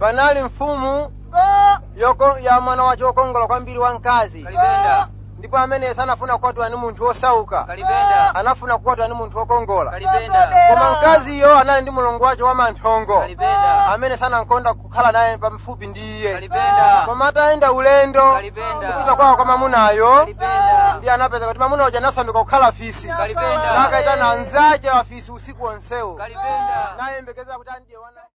panali mfumu yoko- ya mwana wace wokongola kwambiri wa mkazi kalipenda ndipo amene sanafuna kukwatwa ni munthu wosauka kalipenda anafuna kukwatwa ni munthu wokongola kalipenda koma mkaziyo anali ndi mulungu wace wamanthongo kalipenda amene sanankonda kukhala naye pamfupi ndi iye kalipenda koma atayenda ulendo Kalipenda. kupita kwawo kwa mamunayo kalipenda ndiye anapeza kuti mamuna uja anasambika kukhala fisi kalipenda nakayitana anzace wafisi usiku wonsewo kalipenda nayembekeza kuti andiye wana